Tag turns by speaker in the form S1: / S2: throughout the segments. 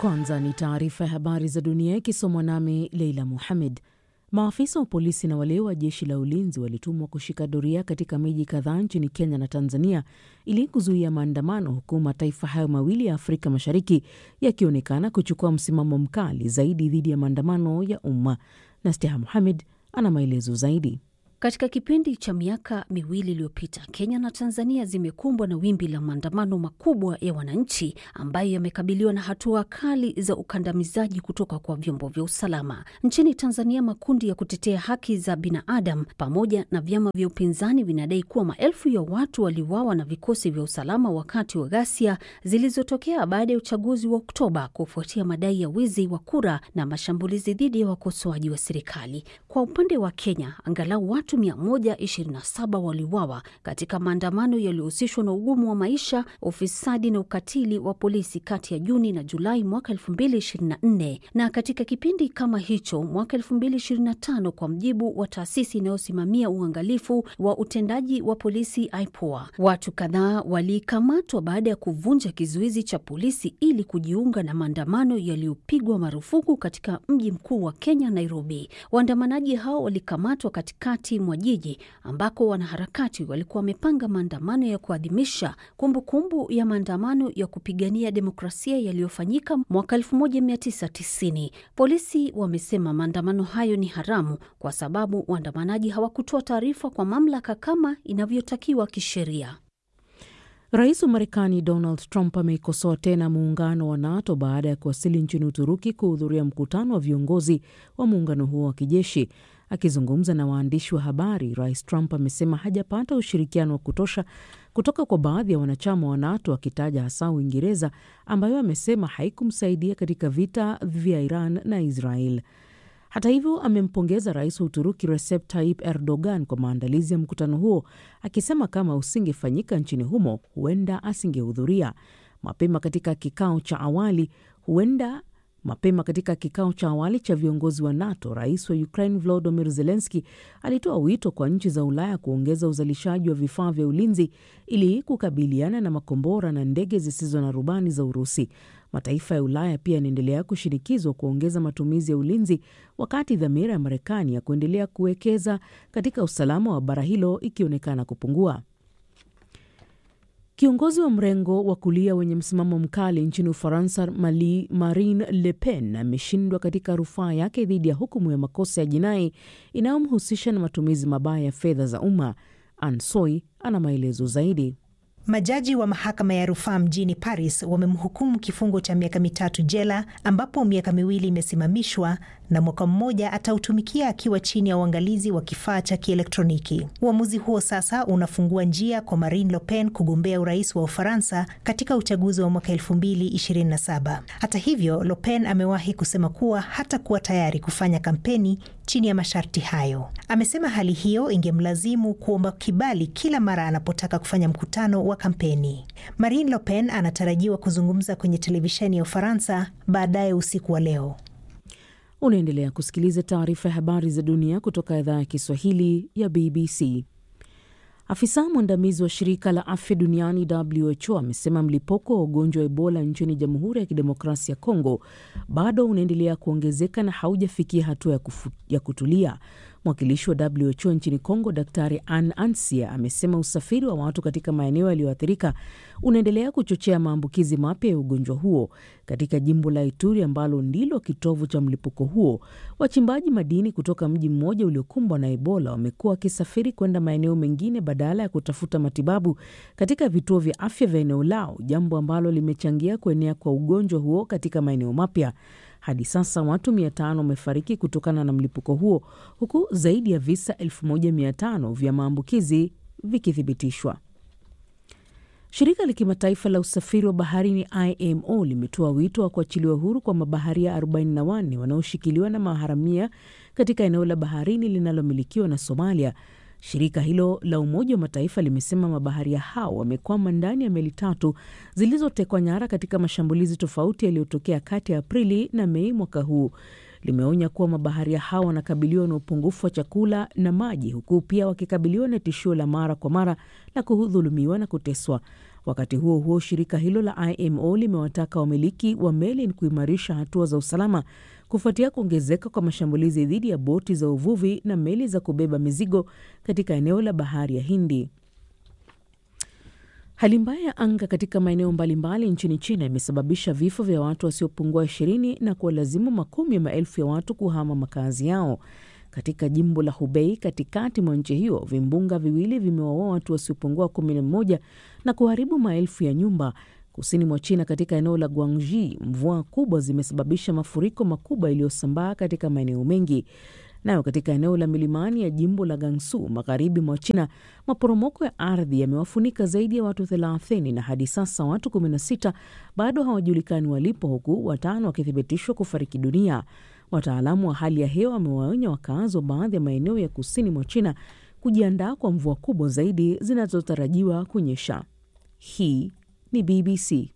S1: Kwanza ni taarifa ya habari za dunia ikisomwa nami Leila Muhamed. Maafisa wa polisi na wale wa jeshi la ulinzi walitumwa kushika doria katika miji kadhaa nchini Kenya na Tanzania ili kuzuia maandamano, huku mataifa hayo mawili ya Afrika Mashariki yakionekana kuchukua msimamo mkali zaidi dhidi ya maandamano ya umma. Nasteha Muhamed ana maelezo zaidi.
S2: Katika kipindi cha miaka miwili iliyopita, Kenya na Tanzania zimekumbwa na wimbi la maandamano makubwa ya wananchi ambayo yamekabiliwa na hatua kali za ukandamizaji kutoka kwa vyombo vya usalama. Nchini Tanzania, makundi ya kutetea haki za binadamu pamoja na vyama vya upinzani vinadai kuwa maelfu ya watu waliuawa na vikosi vya usalama wakati wa ghasia zilizotokea baada ya uchaguzi wa Oktoba kufuatia madai ya wizi wa kura na mashambulizi dhidi ya wakosoaji wa serikali. Kwa upande wa Kenya, angalau watu 127 waliuawa katika maandamano yaliyohusishwa na ugumu wa maisha, ufisadi na ukatili wa polisi kati ya Juni na Julai mwaka 2024. Na katika kipindi kama hicho mwaka 2025, kwa mjibu wa taasisi inayosimamia uangalifu wa utendaji wa polisi IPOA, watu kadhaa walikamatwa baada ya kuvunja kizuizi cha polisi ili kujiunga na maandamano yaliyopigwa marufuku katika mji mkuu wa Kenya, Nairobi. Waandamanaji hao walikamatwa katikati mwa jiji ambako wanaharakati walikuwa wamepanga maandamano ya kuadhimisha kumbukumbu ya maandamano ya kupigania demokrasia yaliyofanyika mwaka 1990. Polisi wamesema maandamano hayo ni haramu kwa sababu waandamanaji hawakutoa taarifa kwa mamlaka kama inavyotakiwa kisheria.
S1: Rais wa Marekani Donald Trump ameikosoa tena muungano wa NATO baada ya kuwasili nchini Uturuki kuhudhuria mkutano wa viongozi wa muungano huo wa kijeshi. Akizungumza na waandishi wa habari, Rais Trump amesema hajapata ushirikiano wa kutosha kutoka kwa baadhi ya wanachama wa NATO, akitaja hasa Uingereza ambayo amesema haikumsaidia katika vita vya Iran na Israel. Hata hivyo, amempongeza rais wa Uturuki Recep Tayyip Erdogan kwa maandalizi ya mkutano huo, akisema kama usingefanyika nchini humo huenda asingehudhuria. Mapema katika kikao cha awali huenda Mapema katika kikao cha awali cha viongozi wa NATO, rais wa Ukraine Volodymyr Zelensky alitoa wito kwa nchi za Ulaya kuongeza uzalishaji wa vifaa vya ulinzi ili kukabiliana na makombora na ndege zisizo na rubani za Urusi. Mataifa ya Ulaya pia yanaendelea kushinikizwa kuongeza matumizi ya ulinzi, wakati dhamira ya Marekani ya kuendelea kuwekeza katika usalama wa bara hilo ikionekana kupungua. Kiongozi wa mrengo wa kulia wenye msimamo mkali nchini Ufaransa, Marine Le Pen ameshindwa katika rufaa yake dhidi ya hukumu ya makosa ya jinai inayomhusisha na matumizi mabaya ya fedha za umma. Ansoi ana maelezo zaidi.
S3: Majaji wa mahakama ya rufaa mjini Paris wamemhukumu kifungo cha miaka mitatu jela, ambapo miaka miwili imesimamishwa na mwaka mmoja atautumikia akiwa chini ya uangalizi wa kifaa cha kielektroniki. Uamuzi huo sasa unafungua njia kwa Marine Le Pen kugombea urais wa Ufaransa katika uchaguzi wa mwaka 2027. Hata hivyo, Le Pen amewahi kusema kuwa hatakuwa tayari kufanya kampeni chini ya masharti hayo. Amesema hali hiyo ingemlazimu kuomba kibali kila mara anapotaka kufanya mkutano wa kampeni. Marine Le Pen anatarajiwa kuzungumza kwenye televisheni ya Ufaransa baadaye usiku wa leo.
S1: Unaendelea kusikiliza taarifa ya habari za dunia kutoka idhaa ya Kiswahili ya BBC. Afisa mwandamizi wa shirika la afya duniani WHO amesema mlipuko wa ugonjwa wa Ebola nchini Jamhuri ya Kidemokrasia ya Kongo bado unaendelea kuongezeka na haujafikia hatua ya, ya kutulia. Mwakilishi wa WHO nchini Kongo, Daktari Ann Ansia, amesema usafiri wa watu katika maeneo yaliyoathirika unaendelea kuchochea maambukizi mapya ya ugonjwa huo. Katika jimbo la Ituri ambalo ndilo kitovu cha mlipuko huo, wachimbaji madini kutoka mji mmoja uliokumbwa na Ebola wamekuwa wakisafiri kwenda maeneo mengine badala ya kutafuta matibabu katika vituo vya afya vya eneo lao, jambo ambalo limechangia kuenea kwa ugonjwa huo katika maeneo mapya. Hadi sasa watu 500 wamefariki kutokana na mlipuko huo huku zaidi ya visa 1500 vya maambukizi vikithibitishwa. Shirika la kimataifa la usafiri wa baharini IMO limetoa wito wa kuachiliwa huru kwa mabaharia 44 wanaoshikiliwa na maharamia katika eneo la baharini linalomilikiwa na Somalia. Shirika hilo la Umoja wa Mataifa limesema mabaharia hao wamekwama ndani ya meli tatu zilizotekwa nyara katika mashambulizi tofauti yaliyotokea kati ya Aprili na Mei mwaka huu. Limeonya kuwa mabaharia hao wanakabiliwa na upungufu wa chakula na maji, huku pia wakikabiliwa na tishio la mara kwa mara la kudhulumiwa na kuteswa. Wakati huo huo, shirika hilo la IMO limewataka wamiliki wa meli kuimarisha hatua za usalama kufuatia kuongezeka kwa mashambulizi dhidi ya boti za uvuvi na meli za kubeba mizigo katika eneo la bahari ya Hindi. Hali mbaya ya anga katika maeneo mbalimbali nchini China imesababisha vifo vya watu wasiopungua ishirini na kuwalazimu makumi ya maelfu ya watu kuhama makazi yao. Katika jimbo la Hubei katikati mwa nchi hiyo, vimbunga viwili vimewaua watu wasiopungua kumi na mmoja na kuharibu maelfu ya nyumba. Kusini mwa China, katika eneo la Guangxi, mvua kubwa zimesababisha mafuriko makubwa yaliyosambaa katika maeneo mengi. Nayo katika eneo la milimani ya jimbo la Gansu magharibi mwa China, maporomoko ya ardhi yamewafunika zaidi ya watu 30 na hadi sasa watu 16 bado hawajulikani walipo, huku watano wakithibitishwa kufariki dunia. Wataalamu wa hali ya hewa wamewaonya wakazi wa baadhi ya maeneo ya kusini mwa China kujiandaa kwa mvua kubwa zaidi zinazotarajiwa kunyesha. Hii ni BBC.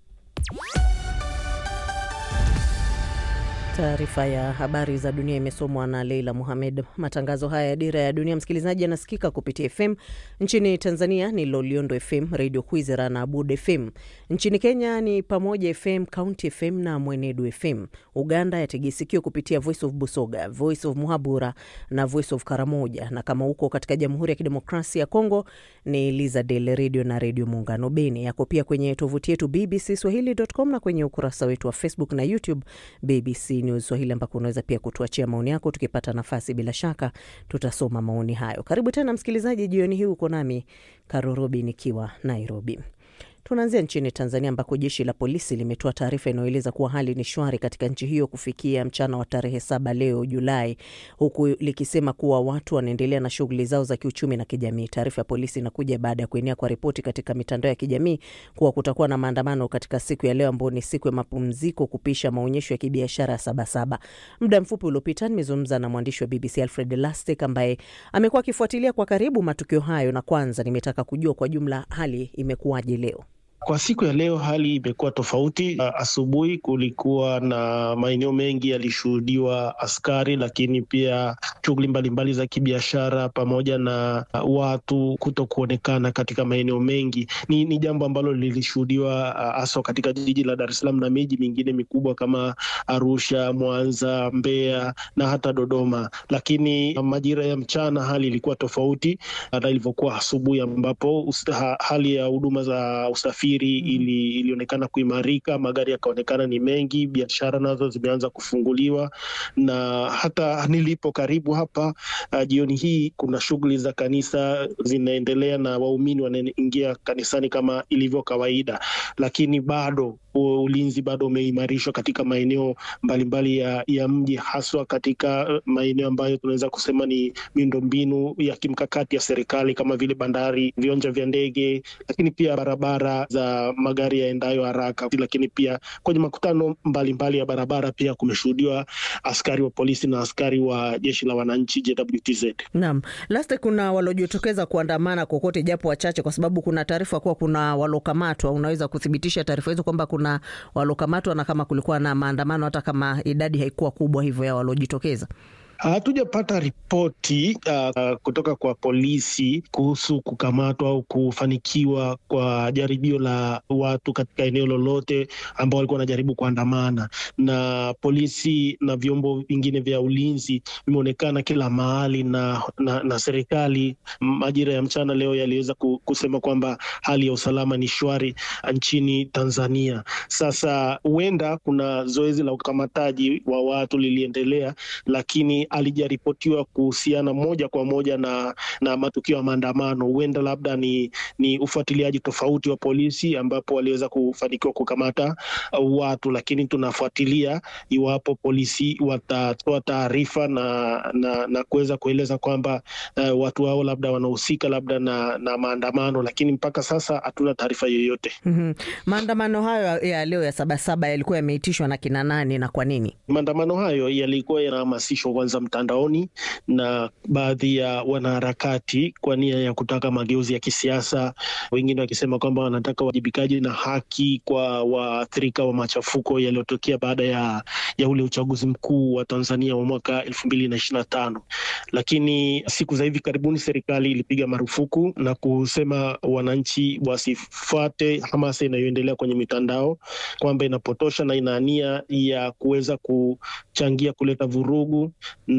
S4: Taarifa ya habari za dunia imesomwa na Leila Muhamed. Matangazo haya ya Dira ya Dunia, msikilizaji, yanasikika kupitia FM nchini Tanzania ni Loliondo FM, Radio Kwizera na Abud FM. Nchini Kenya ni Pamoja FM, County FM na Mwenedu FM. Uganda yategesikio kupitia Voice of Busoga, Voice of Muhabura na Voice of Karamoja, na kama huko katika Jamhuri ya Kidemokrasia ya Kongo ni Lizadel Radio na Redio Muungano Beni. Yako pia kwenye tovuti yetu BBC Swahili.com na kwenye ukurasa wetu wa Facebook na YouTube BBC News Swahili, ambako unaweza pia kutuachia maoni yako. Tukipata nafasi, bila shaka tutasoma maoni hayo. Karibu tena msikilizaji, jioni hii uko nami Karorobi nikiwa Nairobi. Tunaanzia nchini Tanzania ambako jeshi la polisi limetoa taarifa inayoeleza kuwa hali ni shwari katika nchi hiyo kufikia mchana wa tarehe saba leo Julai, huku likisema kuwa watu wanaendelea na shughuli zao za kiuchumi na kijamii. Taarifa ya polisi inakuja baada ya kuenea kwa ripoti katika mitandao ya kijamii kuwa kutakuwa na maandamano katika siku ya leo ambayo ni siku ya mapumziko kupisha maonyesho ya kibiashara ya Sabasaba. Muda mfupi uliopita nimezungumza na mwandishi wa BBC Alfred Lastek ambaye amekuwa akifuatilia kwa karibu matukio hayo, na kwanza nimetaka kujua kwa jumla hali imekuwaje leo.
S5: Kwa siku ya leo hali imekuwa tofauti. Asubuhi kulikuwa na maeneo mengi yalishuhudiwa askari, lakini pia shughuli mbalimbali za kibiashara pamoja na watu kuto kuonekana katika maeneo mengi. Ni, ni jambo ambalo lilishuhudiwa haswa katika jiji la Dar es Salaam na miji mingine mikubwa kama Arusha, Mwanza, Mbeya na hata Dodoma. Lakini majira ya mchana hali ilikuwa tofauti na ilivyokuwa asubuhi, ambapo hali ya huduma za usafiri ili ilionekana kuimarika, magari yakaonekana ni mengi, biashara nazo zimeanza kufunguliwa, na hata nilipo karibu hapa uh, jioni hii kuna shughuli za kanisa zinaendelea na waumini wanaingia kanisani kama ilivyo kawaida, lakini bado ulinzi bado umeimarishwa katika maeneo mbalimbali ya, ya mji haswa katika maeneo ambayo tunaweza kusema ni miundombinu ya kimkakati ya serikali kama vile bandari, viwanja vya ndege, lakini pia barabara za magari yaendayo haraka. Lakini pia kwenye makutano mbalimbali mbali ya barabara pia kumeshuhudiwa askari wa polisi na askari wa jeshi la wananchi JWTZ.
S4: Naam, Laste, kuna waliojitokeza kuandamana kokote japo wachache, kwa sababu kuna taarifa kuwa kuna walokamatwa. Unaweza kuthibitisha taarifa hizo kwamba kuna walokamatwa na kama kulikuwa na maandamano hata kama idadi haikuwa kubwa hivyo ya waliojitokeza?
S5: Hatujapata ripoti uh, kutoka kwa polisi kuhusu kukamatwa au kufanikiwa kwa jaribio la watu katika eneo lolote ambao walikuwa wanajaribu kuandamana, na polisi na vyombo vingine vya ulinzi vimeonekana kila mahali, na, na, na serikali majira ya mchana leo yaliweza kusema kwamba hali ya usalama ni shwari nchini Tanzania. Sasa huenda kuna zoezi la ukamataji wa watu liliendelea, lakini alijaripotiwa kuhusiana moja kwa moja na, na matukio ya maandamano. Huenda labda ni, ni ufuatiliaji tofauti wa polisi ambapo waliweza kufanikiwa kukamata watu, lakini tunafuatilia iwapo polisi watatoa taarifa na, na, na kuweza kueleza kwamba uh, watu hao labda wanahusika labda na, na maandamano, lakini mpaka sasa hatuna taarifa yoyote.
S4: mm -hmm. Maandamano hayo ya leo ya Sabasaba yalikuwa yameitishwa na kina nani na kwa nini?
S5: Maandamano hayo yalikuwa yanahamasishwa kwanza za mtandaoni na baadhi ya wanaharakati kwa nia ya kutaka mageuzi ya kisiasa, wengine wakisema kwamba wanataka uwajibikaji na haki kwa waathirika wa machafuko yaliyotokea baada ya, ya ule uchaguzi mkuu wa Tanzania wa mwaka elfu mbili na ishirini na tano. Lakini siku za hivi karibuni serikali ilipiga marufuku na kusema wananchi wasifuate hamasa inayoendelea kwenye mitandao kwamba inapotosha na ina nia ya kuweza kuchangia kuleta vurugu,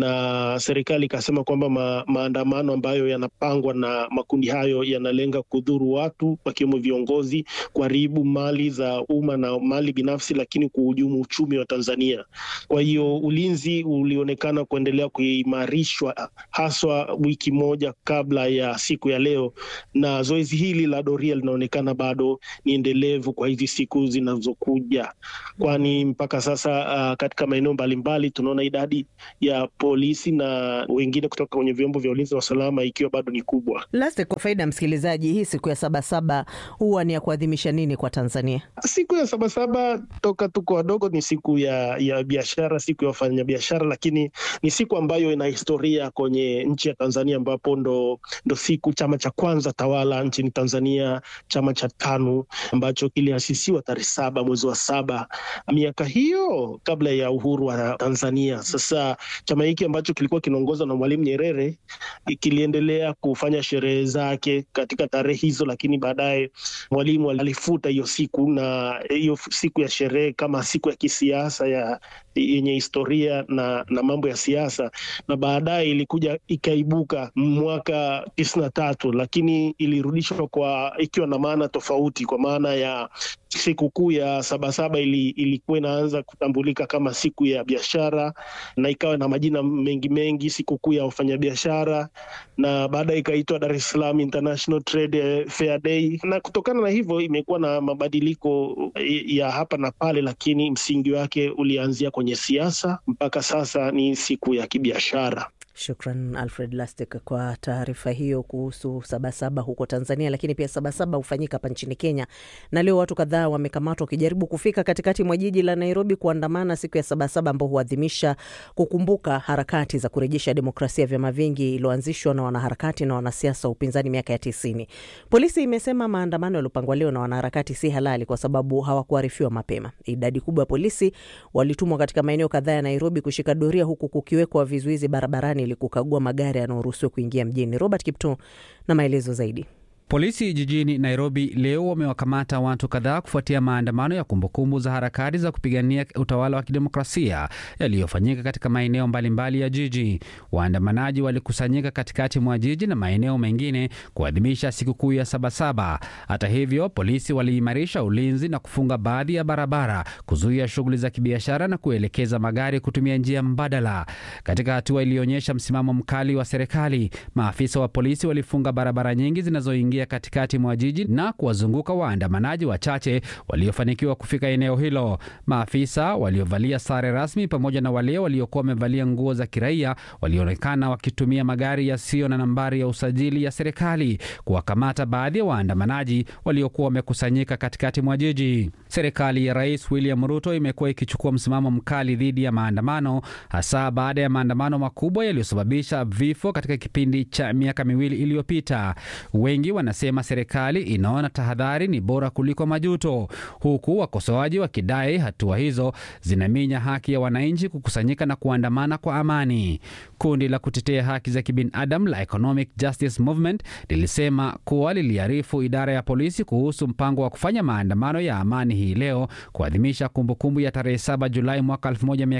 S5: na serikali ikasema kwamba ma, maandamano ambayo yanapangwa na makundi hayo yanalenga kudhuru watu wakiwemo viongozi, kuharibu mali za umma na mali binafsi, lakini kuhujumu uchumi wa Tanzania. Kwa hiyo ulinzi ulionekana kuendelea kuimarishwa haswa wiki moja kabla ya siku ya leo, na zoezi hili la doria linaonekana bado ni endelevu kwa hizi siku zinazokuja, kwani mpaka sasa uh, katika maeneo mbalimbali tunaona idadi ya polisi na wengine kutoka kwenye vyombo vya ulinzi na usalama ikiwa bado ni kubwa.
S4: Laste, kwa faida ya msikilizaji, hii siku ya Sabasaba huwa ni ya kuadhimisha nini kwa Tanzania?
S5: Siku ya Sabasaba toka tuko wadogo ni siku ya, ya biashara, siku ya wafanyabiashara, lakini ni siku ambayo ina historia kwenye nchi ya Tanzania, ambapo ndo, ndo siku chama cha kwanza tawala nchini Tanzania, chama cha TANU ambacho kiliasisiwa tarehe saba mwezi wa saba miaka hiyo kabla ya uhuru wa Tanzania. Sasa chama hiki ambacho kilikuwa kinaongozwa na Mwalimu Nyerere kiliendelea kufanya sherehe zake katika tarehe hizo, lakini baadaye Mwalimu alifuta hiyo siku na hiyo siku ya sherehe kama siku ya kisiasa ya yenye historia na, na mambo ya siasa, na baadaye ilikuja ikaibuka mwaka tisini na tatu, lakini ilirudishwa kwa ikiwa na maana tofauti, kwa maana ya sikukuu ya Sabasaba ili, ilikuwa inaanza kutambulika kama siku ya biashara na ikawa na majina mengi mengi, sikukuu ya wafanyabiashara, na baadaye ikaitwa Dar es Salaam International Trade Fair Day, na kutokana na hivyo imekuwa na mabadiliko ya hapa na pale, lakini msingi wake ulianzia kwenye siasa mpaka sasa ni siku ya kibiashara.
S4: Shukran Alfred Lastek kwa taarifa hiyo kuhusu Sabasaba huko Tanzania. Lakini pia Sabasaba hufanyika hapa nchini Kenya, na leo watu kadhaa wamekamatwa wakijaribu kufika katikati mwa jiji la Nairobi kuandamana siku ya Sabasaba ambao huadhimisha kukumbuka harakati za kurejesha demokrasia ya vyama vingi iliyoanzishwa na wanaharakati na wanasiasa wa upinzani miaka ya tisini. Polisi imesema maandamano yaliyopangwa leo na wanaharakati si halali kwa sababu hawakuarifiwa mapema. Idadi kubwa ya polisi walitumwa katika maeneo kadhaa ya Nairobi kushika doria, huku kukiwekwa vizuizi barabarani ili kukagua magari yanayoruhusiwa kuingia mjini. Robert Kipto na maelezo zaidi.
S6: Polisi jijini Nairobi leo wamewakamata watu kadhaa kufuatia maandamano ya kumbukumbu za harakati za kupigania utawala wa kidemokrasia yaliyofanyika katika maeneo mbalimbali ya jiji. Waandamanaji walikusanyika katikati mwa jiji na maeneo mengine kuadhimisha sikukuu ya Sabasaba. Hata hivyo, polisi waliimarisha ulinzi na kufunga baadhi ya barabara, kuzuia shughuli za kibiashara na kuelekeza magari kutumia njia mbadala. Katika hatua iliyoonyesha msimamo mkali wa serikali, maafisa wa polisi walifunga barabara nyingi zinazoingia katikati mwa jiji na kuwazunguka waandamanaji wachache waliofanikiwa kufika eneo hilo. Maafisa waliovalia sare rasmi pamoja na wale waliokuwa wamevalia nguo za kiraia walionekana wakitumia magari yasiyo na nambari ya usajili ya serikali kuwakamata baadhi ya waandamanaji waliokuwa wamekusanyika katikati mwa jiji. Serikali ya Rais William Ruto imekuwa ikichukua msimamo mkali dhidi ya maandamano, hasa baada ya maandamano makubwa yaliyosababisha vifo katika kipindi cha miaka miwili iliyopita. Wengi wanasema serikali inaona tahadhari ni bora kuliko majuto, huku wakosoaji wakidai hatua hizo zinaminya haki ya wananchi kukusanyika na kuandamana kwa amani. Kundi la kutetea haki za kibinadamu la Economic Justice Movement lilisema kuwa liliarifu idara ya polisi kuhusu mpango wa kufanya maandamano ya amani hii leo kuadhimisha kumbukumbu ya tarehe 7 Julai mwaka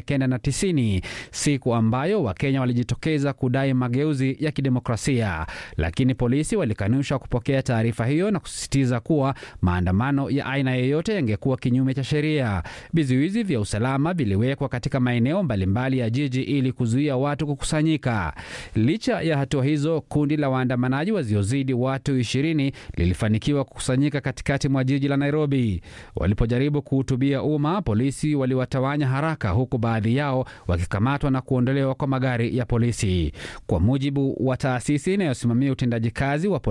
S6: 1990, siku ambayo Wakenya walijitokeza kudai mageuzi ya kidemokrasia, lakini polisi walikanusha kupokea taarifa hiyo na kusisitiza kuwa maandamano ya aina yoyote yangekuwa kinyume cha sheria. Vizuizi vya usalama viliwekwa katika maeneo mbalimbali ya jiji ili kuzuia watu kukusanyika. Licha ya hatua hizo, kundi la waandamanaji wasiozidi watu ishirini lilifanikiwa kukusanyika katikati mwa jiji la Nairobi. Walipojaribu kuhutubia umma, polisi waliwatawanya haraka, huku baadhi yao wakikamatwa na kuondolewa kwa magari ya polisi. Kwa mujibu wa taasisi inayosimamia utendaji kazi wa polisi nchini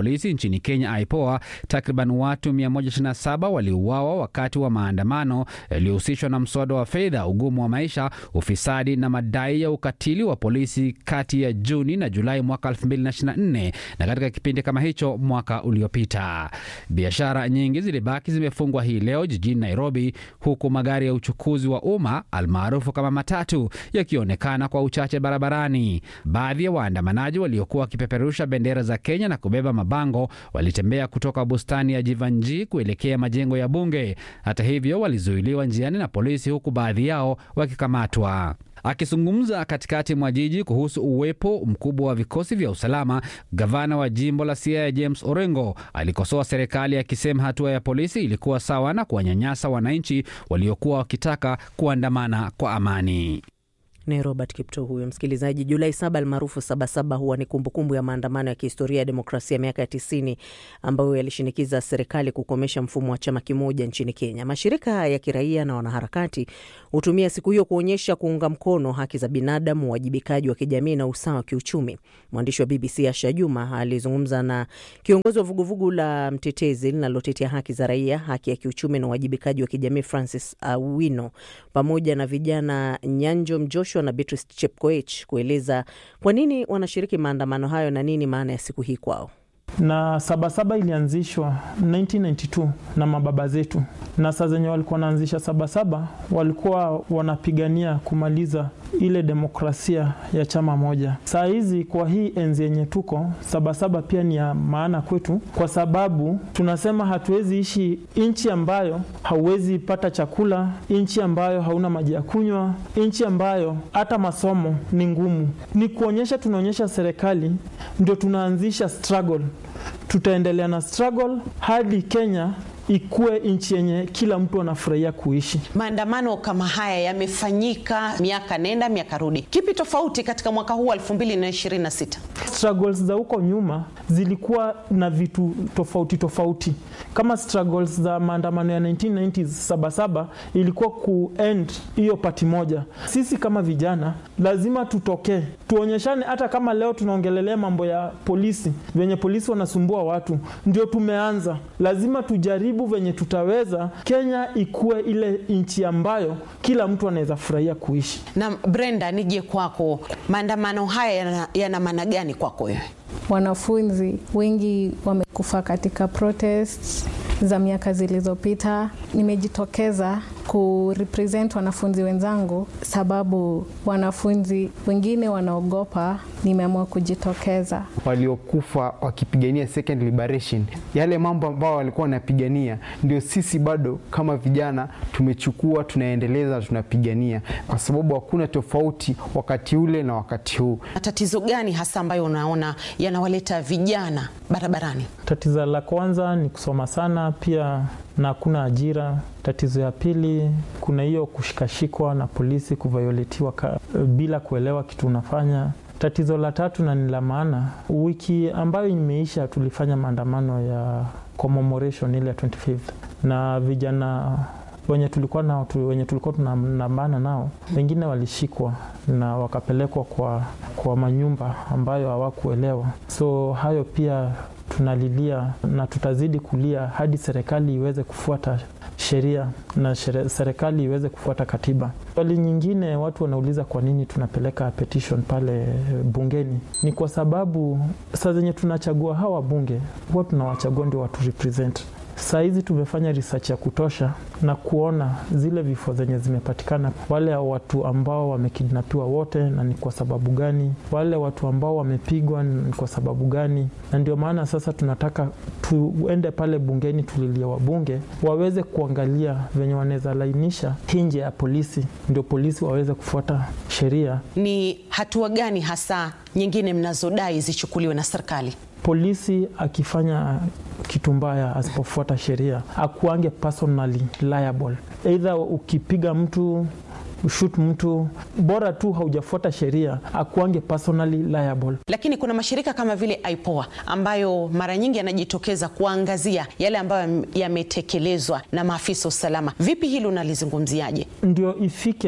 S6: nchini Kenya, IPOA, takriban watu 127 waliuawa wakati wa maandamano yaliyohusishwa na mswada wa fedha, ugumu wa maisha, ufisadi na madai ya ukatili wa polisi kati ya Juni na Julai mwaka 2024 na katika kipindi kama hicho mwaka uliopita. Biashara nyingi zilibaki zimefungwa hii leo jijini Nairobi, huku magari ya uchukuzi wa umma almaarufu kama matatu yakionekana kwa uchache barabarani. Baadhi ya waandamanaji waliokuwa wakipeperusha bendera za Kenya na kubeba mabango walitembea kutoka bustani ya Jivanji kuelekea majengo ya bunge. Hata hivyo, walizuiliwa njiani na polisi, huku baadhi yao wakikamatwa. Akizungumza katikati mwa jiji kuhusu uwepo mkubwa wa vikosi vya usalama, gavana wa jimbo la Siaya James Orengo alikosoa serikali akisema hatua ya polisi ilikuwa sawa na kuwanyanyasa wananchi waliokuwa wakitaka kuandamana kwa amani.
S4: Ni Robert Kipto huyo msikilizaji. Julai saba almaarufu Sabasaba huwa ni kumbukumbu ya maandamano ya kihistoria ya demokrasia ya miaka ya tisini ambayo yalishinikiza serikali kukomesha mfumo wa chama kimoja nchini Kenya. Mashirika ya kiraia na wanaharakati hutumia siku hiyo kuonyesha kuunga mkono haki za binadamu, uwajibikaji wa kijamii na usawa wa kiuchumi. Mwandishi wa BBC Asha Juma alizungumza na kiongozi wa vuguvugu la Mtetezi linalotetea haki za raia, haki ya kiuchumi na uwajibikaji wa kijamii Francis Awino pamoja na vijana Nyanjo Mjoshua na Beatrice Chepkoech kueleza kwa nini wanashiriki maandamano hayo na nini maana ya siku hii kwao.
S7: Na Sabasaba ilianzishwa 1992 na mababa zetu, na saa zenye walikuwa wanaanzisha Sabasaba walikuwa wanapigania kumaliza ile demokrasia ya chama moja. Saa hizi kwa hii enzi yenye tuko, Sabasaba pia ni ya maana kwetu, kwa sababu tunasema hatuwezi ishi nchi ambayo hauwezi pata chakula, nchi ambayo hauna maji ya kunywa, nchi ambayo hata masomo ni ngumu. Ni kuonyesha, tunaonyesha serikali ndio tunaanzisha struggle tutaendelea na struggle hadi Kenya ikuwe nchi yenye kila mtu anafurahia kuishi.
S8: Maandamano kama haya yamefanyika miaka nenda miaka rudi. Kipi tofauti katika mwaka huu 2026?
S7: Struggles za huko nyuma zilikuwa na vitu tofauti tofauti, kama struggles za maandamano ya 1990s Sabasaba ilikuwa kuend hiyo pati moja. Sisi kama vijana lazima tutokee, tuonyeshane. Hata kama leo tunaongelelea mambo ya polisi, venye polisi wanasumbua watu, ndio tumeanza, lazima tujaribu venye tutaweza Kenya ikuwe ile nchi ambayo kila mtu anaweza furahia kuishi.
S8: Na Brenda, nije kwako, maandamano haya yana, yana maana gani kwako wewe?
S9: Wanafunzi wengi wamekufa katika protests za miaka zilizopita. Nimejitokeza kurepresent wanafunzi wenzangu, sababu wanafunzi wengine wanaogopa. Nimeamua kujitokeza.
S10: Waliokufa wakipigania second liberation, yale mambo ambayo walikuwa wanapigania, ndio sisi bado kama vijana tumechukua, tunaendeleza, tunapigania, kwa sababu hakuna tofauti wakati ule na wakati huu.
S8: Tatizo gani hasa ambayo unaona yanawaleta vijana barabarani?
S7: Tatizo la kwanza ni kusoma sana, pia na hakuna ajira. Tatizo ya pili, kuna hiyo kushikashikwa na polisi, kuvioletiwa bila kuelewa kitu unafanya. Tatizo la tatu na ni la maana, wiki ambayo imeisha tulifanya maandamano ya commemoration ile ya 25th na vijana wenye tulikuwa nao wenye tulikuwa tunanambana nao, wengine walishikwa na wakapelekwa kwa, kwa manyumba ambayo hawakuelewa. So hayo pia tunalilia na tutazidi kulia hadi serikali iweze kufuata sheria na serikali iweze kufuata katiba. Swali nyingine watu wanauliza kwa nini tunapeleka petition pale bungeni, ni kwa sababu saa zenye tunachagua hawa bunge huwa tunawachagua ndio watu represent Saa hizi tumefanya research ya kutosha na kuona zile vifo zenye zimepatikana, wale watu ambao wamekidnapiwa wote, na ni kwa sababu gani, wale watu ambao wamepigwa ni kwa sababu gani. Na ndio maana sasa tunataka tuende pale bungeni, tulilie wabunge waweze kuangalia venye wanaweza lainisha nje ya polisi, ndio polisi waweze kufuata sheria.
S8: Ni hatua gani hasa nyingine mnazodai zichukuliwe na serikali?
S7: Polisi akifanya kitu mbaya, asipofuata sheria, akuange personally liable. Either ukipiga mtu ushut mtu, bora tu haujafuata sheria, akuange personally liable.
S8: Lakini kuna mashirika kama vile IPOA ambayo mara nyingi yanajitokeza kuangazia yale ambayo yametekelezwa na maafisa usalama. Vipi hili unalizungumziaje?
S7: Ndio ifike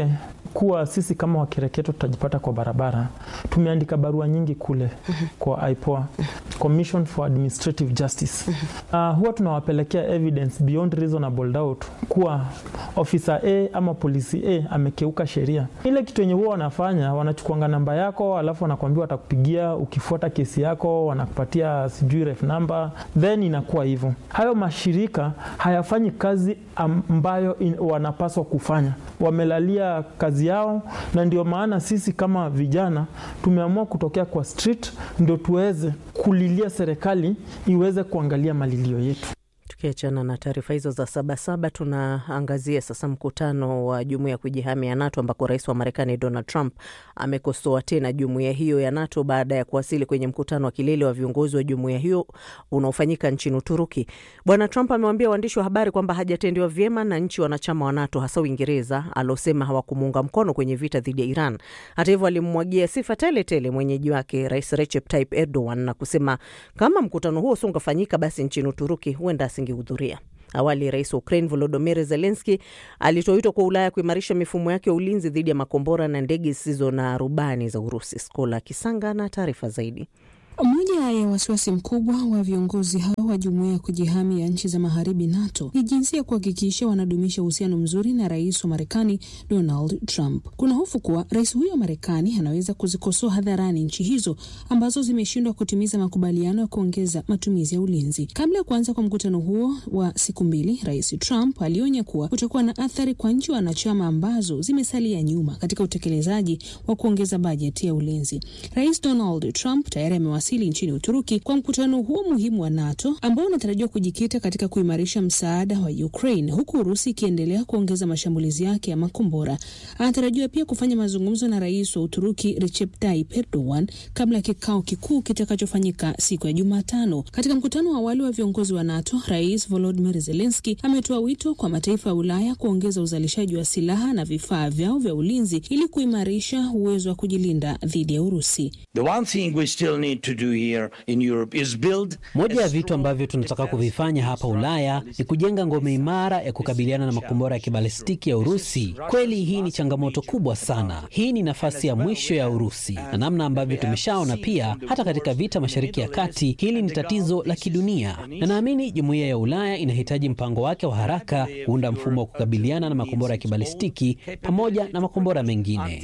S7: kuwa sisi kama wakereketo tutajipata kwa barabara. Tumeandika barua nyingi kule kwa IPOA, Commission for Administrative Justice. Uh, huwa tunawapelekea evidence beyond reasonable doubt kuwa officer A ama polisi A amekeuka sheria. Ile kitu yenye huwa wanafanya wanachukuanga namba yako, alafu wanakuambia watakupigia ukifuata kesi yako, wanakupatia sijui ref number, then inakuwa hivyo. Hayo mashirika hayafanyi kazi ambayo in, wanapaswa kufanya, wamelalia kazi yao, na ndio maana sisi kama vijana tumeamua kutokea kwa street ndio tuweze kulilia serikali iweze kuangalia malilio yetu.
S4: Tukiachana na taarifa hizo za Sabasaba, tunaangazia sasa mkutano wa jumuiya ya kujihami ya NATO ambako rais wa Marekani Donald Trump amekosoa tena jumuiya hiyo ya NATO baada ya kuwasili kwenye mkutano wa kilele wa viongozi wa jumuiya hiyo unaofanyika nchini Uturuki. Bwana Trump amewaambia waandishi wa habari kwamba hajatendewa vyema na nchi wanachama wa NATO, hasa Uingereza alosema hawakumuunga mkono kwenye vita dhidi ya Iran. Hata hivyo, alimwagia sifa tele tele mwenyeji wake Rais Recep Tayyip Erdogan na kusema kama mkutano huo usingefanyika, basi nchini Uturuki huenda asingehudhuria. Awali rais wa Ukraine Volodymyr Zelensky alitoa wito kwa Ulaya kuimarisha mifumo yake ya ulinzi dhidi ya makombora na ndege zisizo na rubani za Urusi. Skola Kisanga na taarifa zaidi.
S11: Moja ya wasiwasi mkubwa wa viongozi hao wa jumuiya ya kujihami ya nchi za magharibi NATO ni jinsi ya kuhakikisha wanadumisha uhusiano mzuri na rais wa Marekani Donald Trump. Kuna hofu kuwa rais huyo wa Marekani anaweza kuzikosoa hadharani nchi hizo ambazo zimeshindwa kutimiza makubaliano ya kuongeza matumizi ya ulinzi. Kabla ya kuanza kwa mkutano huo wa siku mbili, rais Trump alionya kuwa kutakuwa na athari kwa nchi wanachama ambazo zimesalia nyuma katika utekelezaji wa kuongeza bajeti ya ulinzi. Rais Donald Trump tayari amewasili nchini Uturuki kwa mkutano huo muhimu wa NATO ambao unatarajiwa kujikita katika kuimarisha msaada wa Ukraine, huku Urusi ikiendelea kuongeza mashambulizi yake ya makombora. Anatarajiwa pia kufanya mazungumzo na rais wa Uturuki Recep Tayyip Erdogan kabla ya kikao kikuu kitakachofanyika siku ya Jumatano. Katika mkutano wa awali wa viongozi wa NATO, Rais Volodymyr Zelensky ametoa wito kwa mataifa ya Ulaya kuongeza uzalishaji wa silaha na vifaa vyao vya ulinzi ili kuimarisha uwezo wa kujilinda dhidi ya Urusi.
S12: The one thing we still need to do here in Europe is build
S13: moja ya vitu ambavyo tunataka kuvifanya hapa Ulaya ni kujenga ngome imara ya kukabiliana na makombora ya kibalistiki ya Urusi. Kweli hii ni changamoto kubwa sana. Hii ni nafasi ya mwisho ya Urusi, na namna ambavyo tumeshaona pia hata katika vita Mashariki ya Kati, hili ni tatizo la kidunia, na naamini jumuiya ya Ulaya inahitaji mpango wake wa haraka kuunda mfumo wa kukabiliana na makombora ya kibalistiki pamoja na makombora mengine.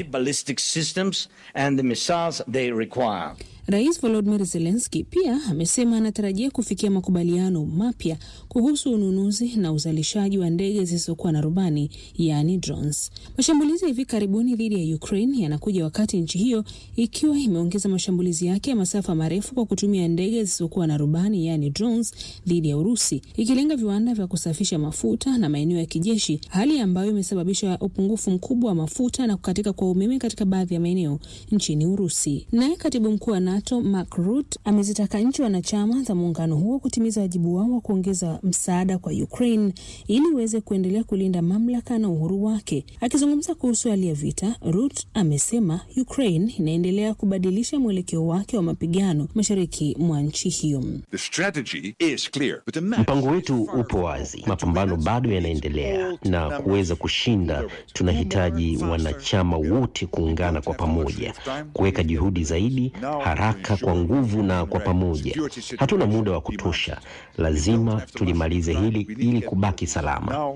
S11: Rais Volodymyr Zelensky pia amesema anatarajia kufikia makubaliano mapya kuhusu ununuzi na uzalishaji wa ndege zisizokuwa na rubani yaani drones. Mashambulizi ya hivi karibuni dhidi ya Ukraine yanakuja wakati nchi hiyo ikiwa imeongeza mashambulizi yake ya masafa marefu kwa kutumia ndege zisizokuwa na rubani yaani drones dhidi ya Urusi, ikilenga viwanda vya kusafisha mafuta na maeneo ya kijeshi, hali ambayo imesababisha upungufu mkubwa wa mafuta na kukatika kwa umeme katika baadhi ya maeneo nchini Urusi. Naye katibu mkuu wa NATO Mark Rutte amezitaka nchi wanachama za muungano huo kutimiza wajibu wao wa kuongeza msaada kwa Ukraine ili iweze kuendelea kulinda mamlaka na uhuru wake. Akizungumza kuhusu hali ya vita, Rutte amesema Ukraine inaendelea kubadilisha mwelekeo wake wa mapigano mashariki mwa nchi hiyo.
S14: Mpango wetu upo wazi, mapambano bado yanaendelea, na kuweza kushinda tunahitaji wanachama wote kuungana kwa pamoja, kuweka juhudi zaidi haraka kwa nguvu na kwa pamoja. Hatuna muda wa kutosha, lazima tulimalize hili ili kubaki salama.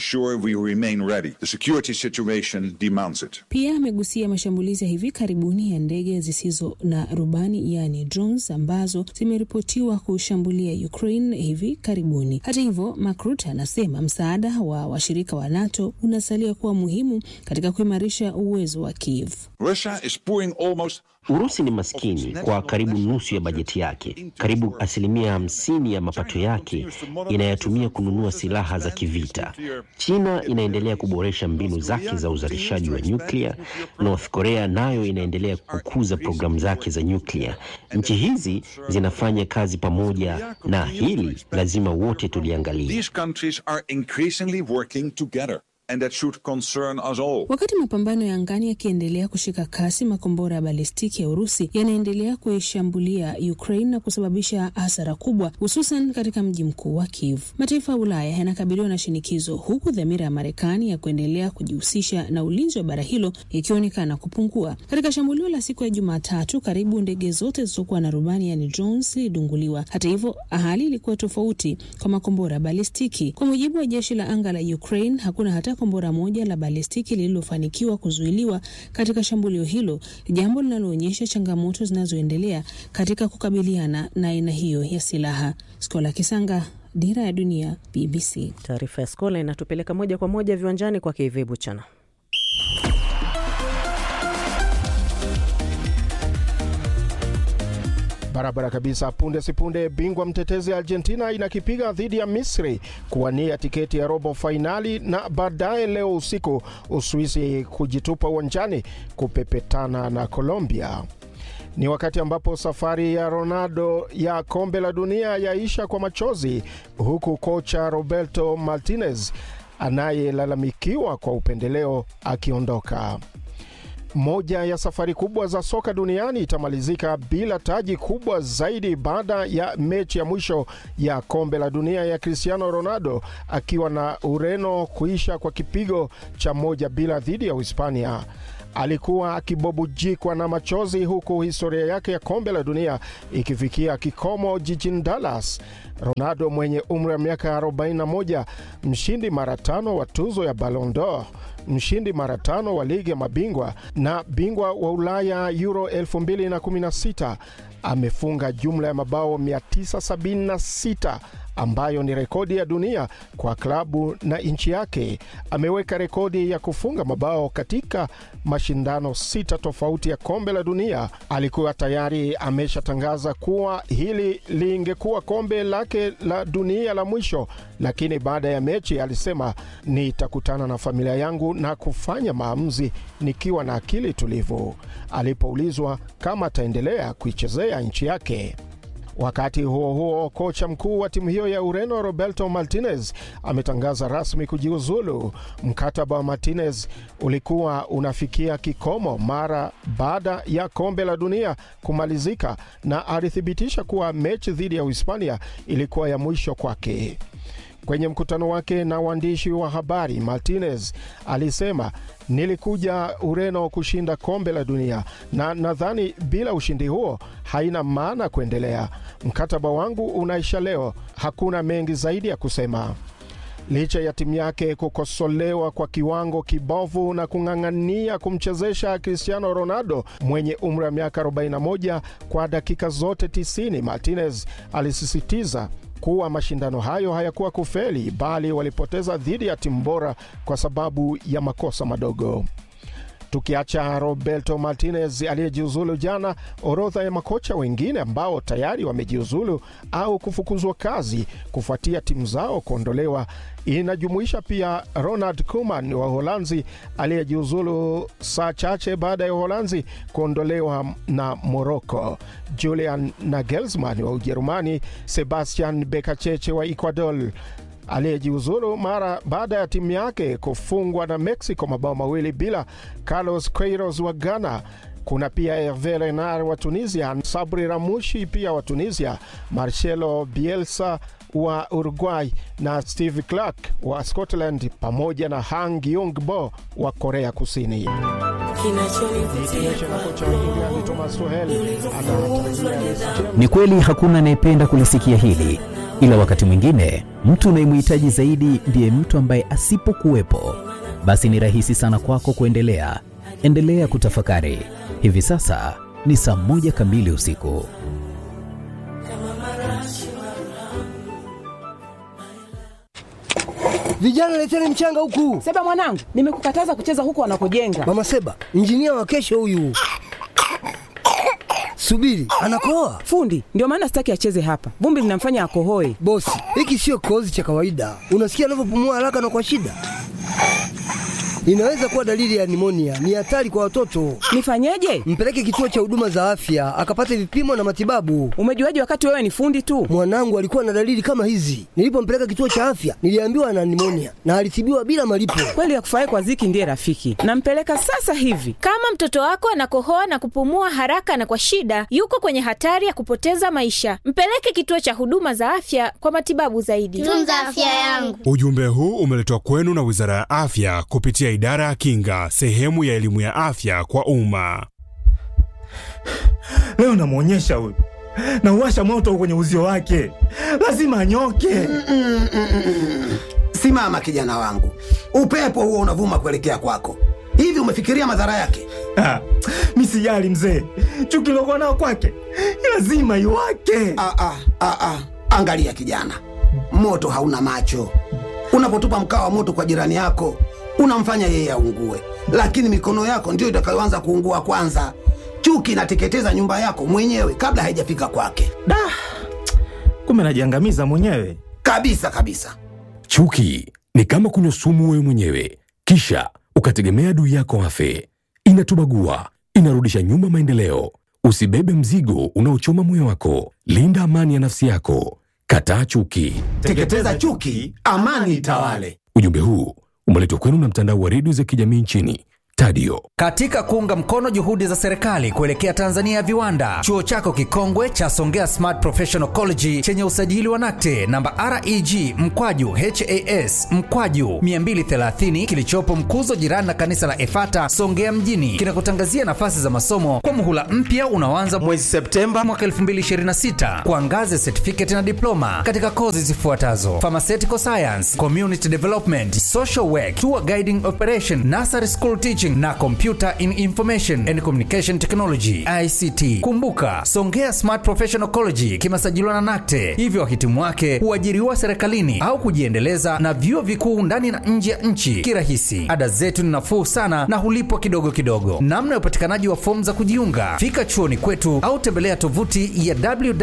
S11: Pia amegusia mashambulizi ya hivi karibuni ya ndege zisizo na rubani yaani drones ambazo zimeripotiwa kushambulia Ukraine hivi karibuni. Hata hivyo, Mark Rutte anasema msaada wa washirika wa NATO unasalia kuwa muhimu katika kuimarisha uwezo wa Kiev.
S14: Urusi ni maskini kwa karibu nusu ya bajeti yake. Karibu asilimia hamsini ya mapato yake inayatumia kununua silaha za kivita. China inaendelea kuboresha mbinu zake za uzalishaji wa nyuklia. North Korea nayo inaendelea kukuza programu zake za nyuklia. Nchi hizi zinafanya kazi pamoja, na hili lazima wote tuliangalie.
S15: And that should concern us all.
S11: Wakati mapambano ya angani yakiendelea kushika kasi, makombora ya balistiki ya Urusi yanaendelea kuishambulia Ukraine na kusababisha hasara kubwa, hususan katika mji mkuu wa Kiev. Mataifa ya Ulaya yanakabiliwa na shinikizo, huku dhamira ya Marekani ya kuendelea kujihusisha na ulinzi wa bara hilo ikionekana kupungua. Katika shambulio la siku ya Jumatatu, karibu ndege zote zilizokuwa na rubani yani drones zilidunguliwa. Hata hivyo, hali ilikuwa tofauti kwa makombora ya balistiki. Kwa mujibu wa jeshi la anga la Ukraine, hakuna hata kombora moja la balistiki lililofanikiwa kuzuiliwa katika shambulio hilo, jambo linaloonyesha changamoto zinazoendelea katika kukabiliana na aina hiyo ya silaha. Skola Kisanga, Dira ya Dunia, BBC.
S4: Taarifa ya Skola inatupeleka moja kwa moja viwanjani kwa KV Buchana.
S16: Barabara kabisa. Punde sipunde, bingwa mtetezi Argentina inakipiga dhidi ya Misri kuwania tiketi ya robo fainali, na baadaye leo usiku Uswisi kujitupa uwanjani kupepetana na Colombia. Ni wakati ambapo safari ya Ronaldo ya kombe la dunia yaisha kwa machozi, huku kocha Roberto Martinez anayelalamikiwa kwa upendeleo akiondoka. Moja ya safari kubwa za soka duniani itamalizika bila taji kubwa zaidi baada ya mechi ya mwisho ya kombe la dunia ya Cristiano Ronaldo akiwa na Ureno kuisha kwa kipigo cha moja bila dhidi ya Uhispania. Alikuwa akibobujikwa na machozi huku historia yake ya kombe la dunia ikifikia kikomo jijini Dallas. Ronaldo mwenye umri wa miaka 41, mshindi mara tano wa tuzo ya Ballon d'Or, mshindi mara tano wa ligi ya mabingwa na bingwa wa Ulaya Euro 2016 amefunga jumla ya mabao 976 ambayo ni rekodi ya dunia kwa klabu na nchi yake. Ameweka rekodi ya kufunga mabao katika mashindano sita tofauti ya kombe la dunia. Alikuwa tayari ameshatangaza kuwa hili lingekuwa kombe lake la dunia la mwisho, lakini baada ya mechi alisema, nitakutana na familia yangu na kufanya maamuzi nikiwa na akili tulivu, alipoulizwa kama ataendelea kuichezea nchi yake. Wakati huo huo, kocha mkuu wa timu hiyo ya Ureno Roberto Martinez ametangaza rasmi kujiuzulu. Mkataba wa Martinez ulikuwa unafikia kikomo mara baada ya kombe la dunia kumalizika, na alithibitisha kuwa mechi dhidi ya Uhispania ilikuwa ya mwisho kwake. Kwenye mkutano wake na waandishi wa habari, Martinez alisema, nilikuja Ureno kushinda kombe la dunia na nadhani bila ushindi huo haina maana kuendelea. Mkataba wangu unaisha leo, hakuna mengi zaidi ya kusema. Licha ya timu yake kukosolewa kwa kiwango kibovu na kung'ang'ania kumchezesha Cristiano Ronaldo mwenye umri wa miaka 41 kwa dakika zote 90, Martinez alisisitiza kuwa mashindano hayo hayakuwa kufeli bali walipoteza dhidi ya timu bora kwa sababu ya makosa madogo. Tukiacha Roberto Martinez aliyejiuzulu jana, orodha ya makocha wengine ambao tayari wamejiuzulu au kufukuzwa kazi kufuatia timu zao kuondolewa inajumuisha pia Ronald Koeman wa Uholanzi aliyejiuzulu saa chache baada ya Uholanzi kuondolewa na Morocco, Julian Nagelsmann wa Ujerumani, Sebastian Bekacheche wa Ecuador aliyejiuzulu mara baada ya timu yake kufungwa na Mexico mabao mawili bila, Carlos Queiroz wa Ghana. Kuna pia Herve Renard wa Tunisia, Sabri Ramushi pia wa Tunisia, Marcelo Bielsa wa Uruguay na Steve Clark wa Scotland pamoja na Hang Yong-bo wa Korea Kusini.
S17: Ni kweli hakuna anayependa kulisikia hili, ila wakati mwingine mtu unayemhitaji zaidi ndiye mtu ambaye asipokuwepo, basi ni rahisi sana kwako kuendelea. Endelea kutafakari. Hivi sasa ni saa moja kamili usiku.
S18: Vijana leteni mchanga huku.
S19: Seba mwanangu, nimekukataza kucheza huku wanakojenga.
S18: Mama Seba, injinia wa kesho huyu. Subiri, anakoa
S19: fundi. Ndio maana sitaki acheze hapa, vumbi linamfanya akohoe.
S18: Bosi, hiki sio kikohozi cha kawaida. Unasikia anavyopumua haraka na kwa shida inaweza kuwa dalili ya nimonia. Ni hatari kwa watoto.
S19: Nifanyeje?
S18: Mpeleke kituo cha huduma za afya akapate vipimo na matibabu.
S19: Umejuaje wakati wewe ni fundi tu?
S18: Mwanangu alikuwa na dalili kama hizi. Nilipompeleka kituo cha afya, niliambiwa ana nimonia na alitibiwa bila malipo.
S19: Kweli akufurahi kwa ziki ndiye rafiki. Nampeleka sasa hivi.
S20: Kama mtoto wako anakohoa na kupumua haraka na kwa shida, yuko kwenye hatari ya kupoteza maisha. Mpeleke kituo cha huduma za afya kwa matibabu zaidi.
S21: Tunza afya yangu.
S22: Ujumbe huu umeletwa kwenu na Wizara ya Afya kupitia Idara ya Kinga, sehemu ya elimu ya afya kwa umma.
S23: Leo namwonyesha huyu, nauwasha moto kwenye uzio wake, lazima anyoke.
S24: Simama kijana wangu, upepo huo unavuma kuelekea kwako. Hivi umefikiria madhara yake?
S23: Ah, mi sijali mzee, chuki lokuwa nao kwake lazima iwake.
S24: Ah, ah, ah, ah. Angalia kijana, moto hauna macho. Unapotupa mkaa wa moto kwa jirani yako unamfanya yeye aungue, lakini mikono yako ndiyo itakayoanza kuungua kwanza. Chuki inateketeza nyumba yako mwenyewe kabla haijafika kwake.
S23: Da, kumbe najiangamiza mwenyewe
S24: kabisa kabisa.
S25: Chuki ni kama kunywa sumu wewe mwenyewe, kisha ukategemea adui yako afe. Inatubagua, inarudisha nyuma maendeleo. Usibebe mzigo unaochoma moyo wako. Linda amani ya nafsi yako. Kataa chuki.
S24: Teketeza chuki, amani itawale.
S25: Ujumbe huu umeletwa kwenu na mtandao wa redio za kijamii nchini Tadio.
S26: Katika kuunga mkono juhudi za serikali kuelekea Tanzania ya viwanda, chuo chako kikongwe cha Songea Smart Professional College chenye usajili wa NACTE namba REG mkwaju HAS mkwaju 230 kilichopo Mkuzo, jirani na kanisa la Efata Songea mjini, kinakutangazia nafasi za masomo kwa muhula mpya unaoanza mwezi Septemba mwaka 2026 kwa ngazi ya certificate na diploma katika kozi zifuatazo: pharmaceutical science, community development, social work, tour guiding operation, nursery school teaching na computer in information and communication technology ICT. Kumbuka, Songea Smart Professional College kimesajiliwa na NACTE, hivyo wahitimu wake huajiriwa serikalini au kujiendeleza na vyuo vikuu ndani na nje ya nchi kirahisi. Ada zetu ni nafuu sana na hulipwa kidogo kidogo. Namna ya upatikanaji wa fomu za kujiunga, fika chuoni kwetu au tembelea tovuti ya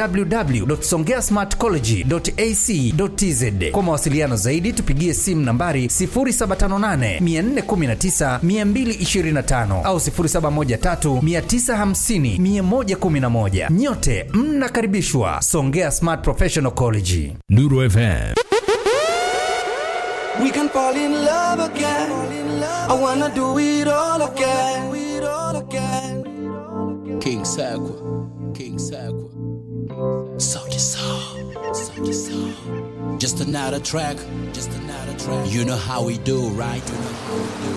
S26: www.songeasmartcollege.ac.tz. Kwa mawasiliano zaidi, tupigie simu nambari 0758 419 225 au 0713 950 111. Nyote mnakaribishwa Songea Smart Professional College.
S25: Nuru FM.
S27: We can fall in love again. I wanna do it all again.
S28: King Sakwa, King Sakwa. Soldier Soul, Soldier Soul. Just another track, just another track. You know how we do, right? You know how we do.